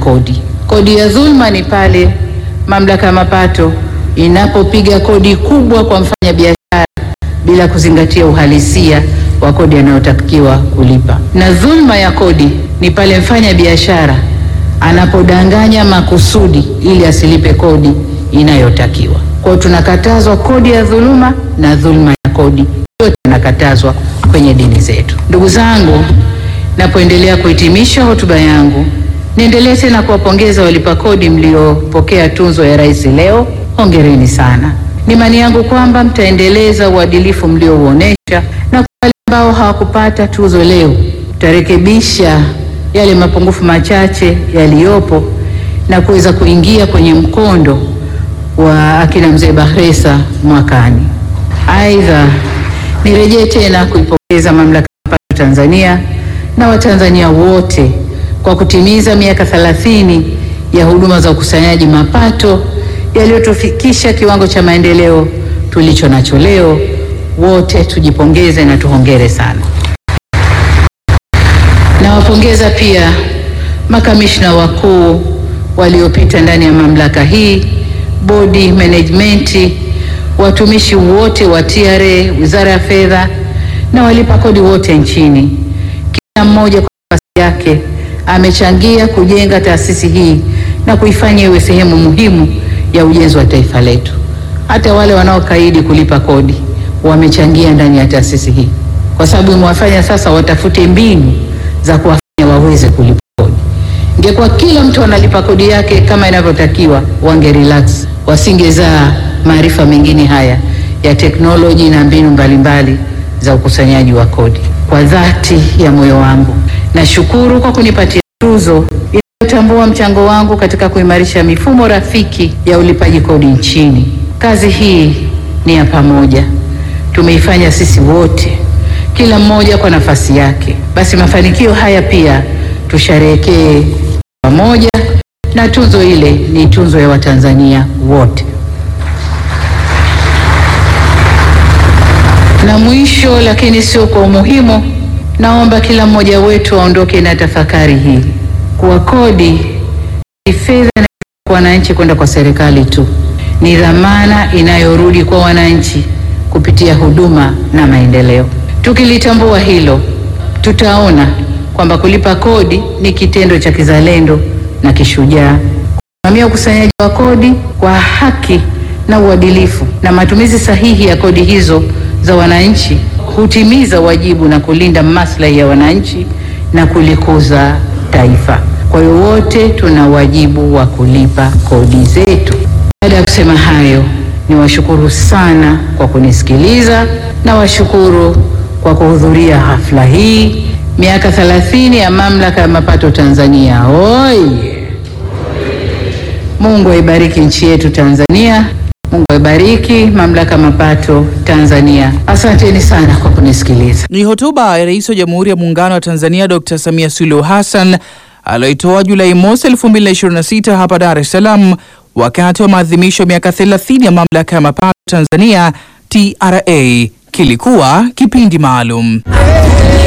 kodi. Kodi ya dhulma ni pale mamlaka ya mapato inapopiga kodi kubwa kwa mfanyabiashara bila kuzingatia uhalisia wa kodi anayotakiwa kulipa, na dhulma ya kodi ni pale mfanya biashara anapodanganya makusudi ili asilipe kodi inayotakiwa. Kwa hiyo tunakatazwa kodi ya dhuluma na dhulma ya kodi, yote inakatazwa kwenye dini zetu. Ndugu zangu, napoendelea kuhitimisha hotuba yangu, niendelee tena kuwapongeza walipa kodi mliopokea tunzo ya rais leo. Hongereni sana. Ni imani yangu kwamba mtaendeleza uadilifu mliouonesha, na kwa wale ambao hawakupata tuzo leo, tutarekebisha yale mapungufu machache yaliyopo na kuweza kuingia kwenye mkondo wa akina mzee Bakhresa mwakani. Aidha, nirejee tena kuipongeza mamlaka ya mapato Tanzania na Watanzania wote kwa kutimiza miaka 30 ya huduma za ukusanyaji mapato yaliyotufikisha kiwango cha maendeleo tulicho nacho leo. Wote tujipongeze na tuhongere sana. Nawapongeza pia makamishna wakuu waliopita ndani ya mamlaka hii, bodi, management, watumishi wote wa TRA, Wizara ya Fedha na walipa kodi wote nchini. Kila mmoja kwa nafasi yake amechangia kujenga taasisi hii na kuifanya iwe sehemu muhimu ya ujenzi wa taifa letu. Hata wale wanaokaidi kulipa kodi wamechangia ndani ya taasisi hii, kwa sababu imewafanya sasa watafute mbinu za kuwafanya waweze kulipa kodi. Ingekuwa kila mtu analipa kodi yake kama inavyotakiwa, wange relax, wasingezaa maarifa mengine haya ya teknoloji na mbinu mbalimbali za ukusanyaji wa kodi. Kwa dhati ya moyo wangu nashukuru kwa kunipatia tuzo inayotambua mchango wangu katika kuimarisha mifumo rafiki ya ulipaji kodi nchini. Kazi hii ni ya pamoja, tumeifanya sisi wote, kila mmoja kwa nafasi yake. Basi mafanikio haya pia tusherehekee pamoja, na tuzo ile ni tuzo ya Watanzania wote. Na mwisho lakini sio kwa umuhimu, naomba kila mmoja wetu aondoke na tafakari hii kuwa kodi ni fedha kwa wananchi kwenda kwa serikali tu, ni dhamana inayorudi kwa wananchi kupitia huduma na maendeleo. Tukilitambua hilo, tutaona kwamba kulipa kodi ni kitendo cha kizalendo na kishujaa. Kusimamia ukusanyaji wa kodi kwa haki na uadilifu na matumizi sahihi ya kodi hizo za wananchi hutimiza wajibu na kulinda maslahi ya wananchi na kulikuza taifa. Kwa hiyo wote tuna wajibu wa kulipa kodi zetu. Baada ya kusema hayo, niwashukuru sana kwa kunisikiliza na washukuru kwa kuhudhuria hafla hii. Miaka 30 ya Mamlaka ya Mapato Tanzania. Oye! Mungu aibariki nchi yetu Tanzania. Mungu aibariki Mamlaka ya Mapato Tanzania. Asanteni sana kwa kunisikiliza. Ni hotuba ya Rais wa Jamhuri ya Muungano wa Tanzania Dr. Samia Suluhu Hassan aliyoitoa Julai mosi 2026 hapa Dar es Salaam wakati wa maadhimisho ya miaka 30 ya Mamlaka ya Mapato Tanzania TRA. Kilikuwa kipindi maalum.